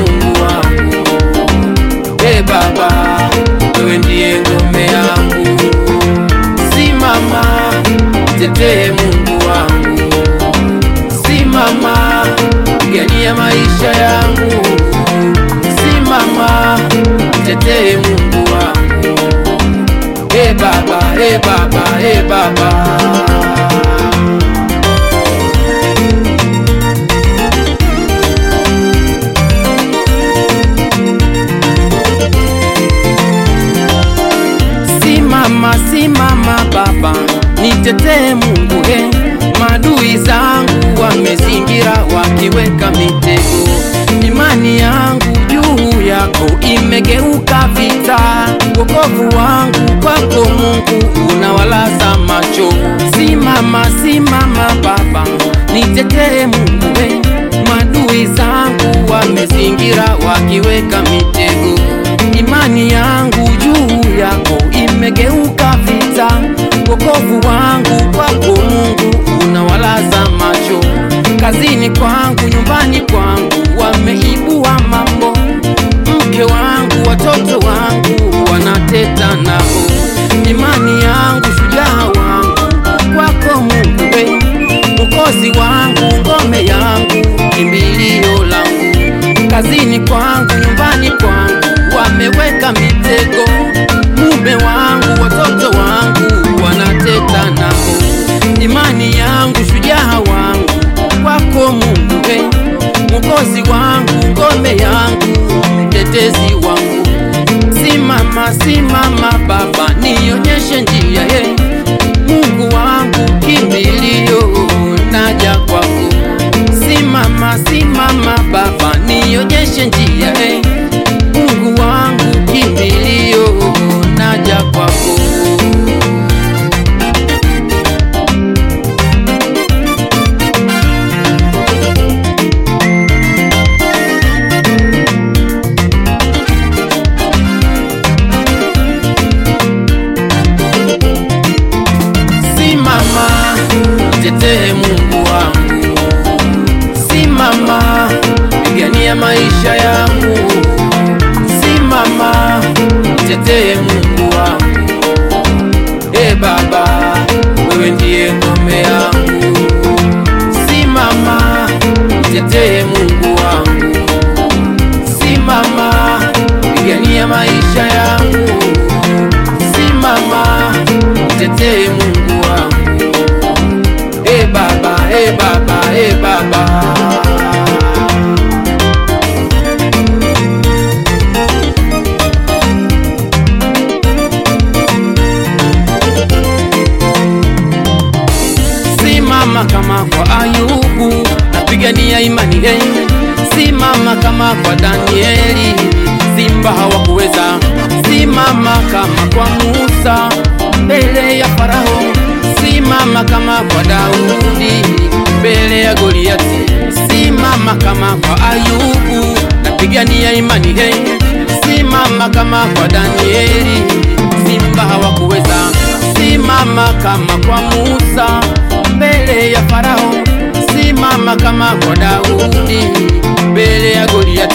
Mungu wangu. E Baba, wewe ndiye ngome yangu, simama tetee Mungu wangu, simama pigania maisha yangu, simama tetee Mungu wangu. E Baba, e Baba, e Baba. Simama, simama Baba, nitetee Mungu he, madui zangu wamezingira wakiweka mitego, imani yangu juu yako imegeuka vita, wokovu wangu kwako Mungu unawalaza macho. Simama, simama Baba, nitetee Mungu he, madui zangu wamezingira wakiweka mitego, imani yangu juu yako imegeuka vita, wokovu wangu kwako Mungu unawalaza macho. Kazini kwangu, nyumbani kwangu wameibua mambo, mke wangu, watoto wangu wanateta nao, imani yangu, shujaa wangu kwako Mungu we, mwokozi wangu, ngome yangu, kimbilio langu. Kazini kwangu, nyumbani kwangu wameweka mitego, mume wangu, watoto wangu wanateta nao, imani yangu, shujaa wangu kwako Mungu we, mwokozi wangu, ngome yangu, mtetezi wangu. Simama, simama Baba, nionyeshe njia ye, Mungu wangu, kimbilio, naja kwako. Simama, simama Baba, nionyeshe njia ye, Mungu wangu, kimbilio, naja kwako. Simama, tetee Mungu wangu, simama, pigania maisha yangu, simama, tetee Mungu wangu. E Baba, wewe ndiye ngome yangu, simama, tetee Mungu wangu, simama, pigania maisha yangu, simama, tetee Mungu wangu. E Baba, e Baba, e Baba. Simama kama kwa Ayubu, napigania imani hey. Simama kama kwa Danieli, simba hawakuweza. Simama kama kwa Musa, mbele ya Farao. Simama kama kwa Daudi, mbele ya Goliati. Simama kama kwa Ayubu, napigania imani hey. Simama kama kwa Danieli, simba hawakuweza. Simama kama kwa Musa, mbele ya Farao. Simama kama kwa Daudi, mbele ya Goliati.